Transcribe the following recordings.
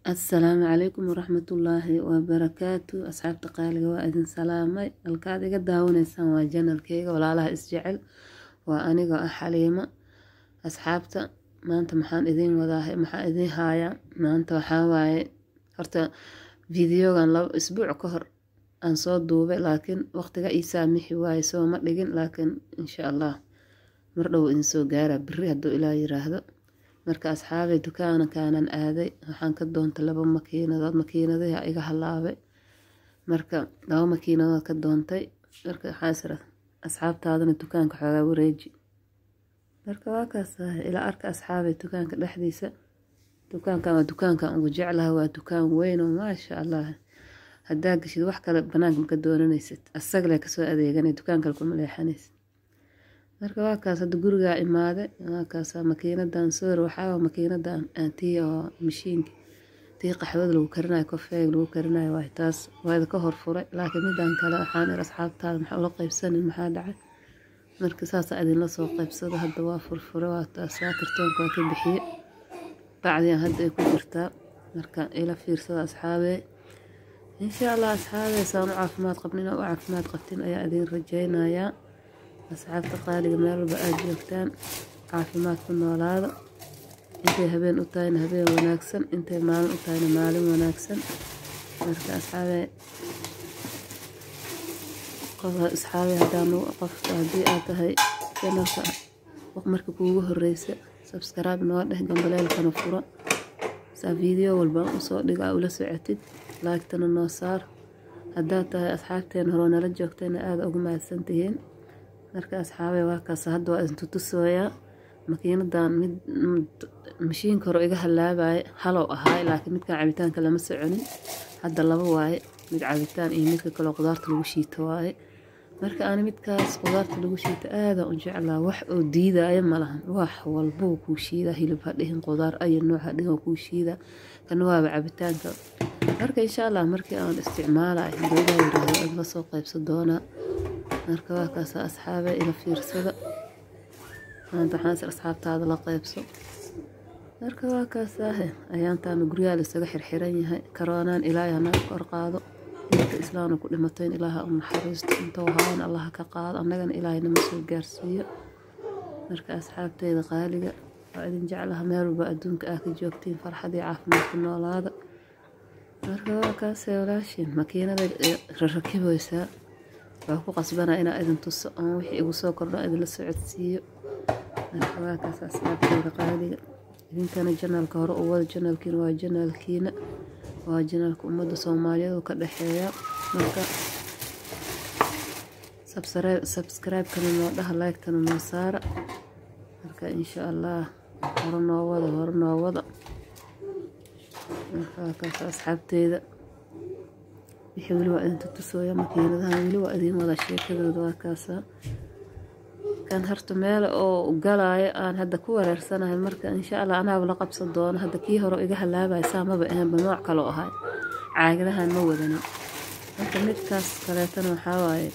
assalaamu calaykum waraxmatullaahi wabarakaatu asxaabta qaaliga waa idin salaamay halkaad iga daawanaysaan waa janalkeyga walaalaha isjecel waa anigoo ah xaliimo asxaabta maanta maxaan idiin wadaa maxaa idiin haayaa maanta waxaa waaye horta videogan laba isbuuc ka hor aan soo duubay laakiin waqtiga ii saamixi waaye soo ma dhigin laakiin insha allah mar dhow idin soo gaara beri hadduu ilaa yiraahdo marka asxaabay dukaankaanan aaday waxaan ka doontay laba makiinadood makiinadaha iga halaabay marka laba makiinadood ka doontay marka waxaasira asxaabtaadana dukaanka xoogaa wareeji marka waa kaas ilaa arka asxaabay dukaanka dhexdiisa dukaankan waa dukaankan ugu jeclaha waa dukaan weyn oo maasha allah haddaa gashid wax kale banaanka maka doonanaysid asagale kasoo adeeganay dukaan kale kuma leexanaysid marka waa kaas hadda gurigaa imaaday waa kaas makiinadan soor waxaa makiinadan tii oo mashiinka tii qaxwada lagu karinayo kofeega lagu karinayo waay taas waada ka horfuray laakiin midan kale waxaan ir asxaabtaada maxaa ula qaybsanin maxaa dhacay marka saasa idinla soo qaybsado hadda waa furfure waa taasaa kartoonka waa ka bixiye bacdiyan hadda ay ku jirtaa marka ila fiirsada asxaabee insha allah asxaabee saan u caafimaad qabnin oo u caafimaad qabtin ayaa idin rajaynayaa asxaabta qaaliga meel walba aada joogtaan caafimaad ku noolaada intay habeen u tahayna habeen wanaagsan intay maalin u tahayna maalin wanaagsan marka asxaabee asxaabee haddaan qofka haddii aad tahay janalka marka kuugu horeysa sabskaraib noo dheh gambaleelkana furo saa video walba usoo dhiga ula socotid laagtana noo saar haddaad tahay asxaabteen horoo nala joogtayna aada ugu mahadsantihiin marka asxaabee waa kaas hadda waa idintutusooyaa makiinadan mid mashiinka hore iga halaabaya halow ahaay laakiin midkan cabitaanka lama soconin hadda laba waaye mid cabitaan iyo midka kaleo qudaarta lagu shiito waaye marka ani midkaas qudaarta lagu shiito aadan u jeclaa wax oo diidaya malahan wax walbou kuu shiidaa hilib ha dhihin qudaar ayo nooc ha dhihin kuu shiidaa kana waaba cabitaanka marka insha allah markii aan isticmaalay dowlaha yiraahdo aad la soo qaybsan doonaa marka waa kaasa asxaabe ila fiirsada maanta waxaan asxaabtaada la qaybso marka waa kaasaahe ayaantaana guryaha laisaga xirxiran yahay karoonaan ilaahay hanaga kor qaado inta islaamna ku dhimatayn ilaaha u naxariisto intou haana allaha ka qaado annagana ilaahay nama soo gaarsiiyo marka asxaabteyda qaaliga waa idin jeclaha meel walba adduunka ah ka joogtiin farxadii caafimaadka noolaada marka waa kaasee walaashin makiinada rarakiboysaa waa ku qasbanaa inaa idin tuso oon wixii igu soo kordho idinla socodsiiyo marka waa kaas asxaabteyda qaaliga idinkana janaalka hore u wada janaalkiina waa janaalkiina waa janaalka ummadda soomaaliyeed oo ka dhexeeya marka sabskraibkana noo dhaha laygtana noo saara marka insha allah hore noo wada hore noo wada marka waa kaas asxaabteyda wixii weli waa idin tutusooya makiinadahan weli waa idiin wada sheekadooda waa kaasa kan harta meel oo galaayo aan hadda ku wareersanahay marka insha allah anaaba la qabsan doono hadda kii hore iga halaabaya saa maba ahaanba nooc kaloo ahay caagadahan ma wadanin marka midkaas kaleetana waxaa waaye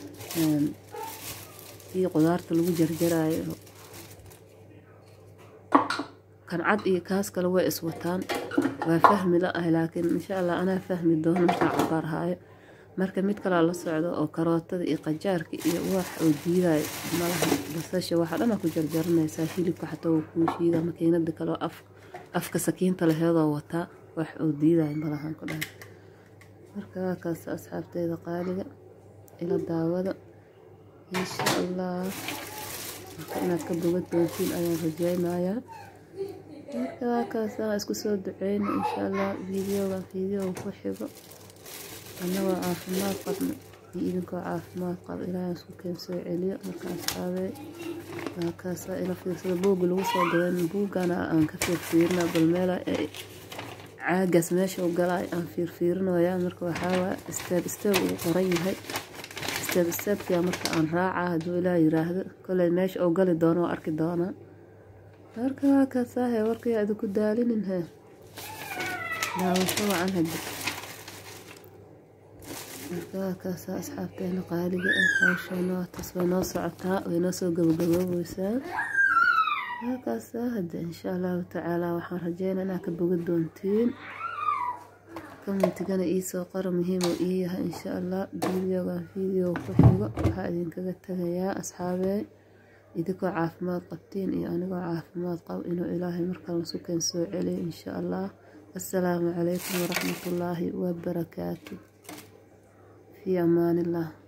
kii qudaarta lagu jarjaraayo kan cad iyo kaas kale way iswataan waa fahmi la ahay laakiin insha allah anaa fahmi doono markaa cabaar haayo marka mid kalaa la socdo oo karootada iyo qajaarka iyo wax oo diidayo malaha basasha waxa dhana ku jarjaranaysaa hilibka xataa waa kuu shiida makiinada kaleo af afka sakiinta laheedoo wataa wax oo diidayo malahan ku dhahay marka waa kaas asxaabteyda qaaliga ila daawada insha allah marka inaad ka boga doontiin ayaan rajeynayaa marka waa kaas aan isku soo duceyno insha allah videogan videoga ku xigo annagoo caafimaad qabno iyo idinkoo caafimaad qabo ilaahay isku keen soo celiyo marka asxaabee waa kaasa ila fiirsada buugga lagu soo gadan buuggana aan ka fiirfiirina bal meela caagaas meesha u galay aan fiirfiirinoyaa marka waxaawaa isteeb isteeb uu qoran yahay isteeb isteebkia marka aan raacaa hadduu ilaah yiraahdo kolley meesha uu gali doono waa arki doonaa marka waa kaasaahe warkayaa idinku daalinin he daawasho wacan hadda marka waa kaasa asxaabteena qaaliga ah hawsheena taas way noo socotaa way noo soo gabagaboobeysaa waa kaasa hadda insha allahu tacaala waxaan rajeynaa inaa ka boga doontiin commentigana iisoo qora muhiimu ii yahay insha allah videogan video ku xigo waxaa idinkaga tagayaa asxaabey idinkoo caafimaad qabtiin iyo anigoo caafimaad qab inuu ilaahay markale sukeen soo celiyo insha allah assalaamu calaykum waraxmatullaahi wabarakaatu fii amaanillah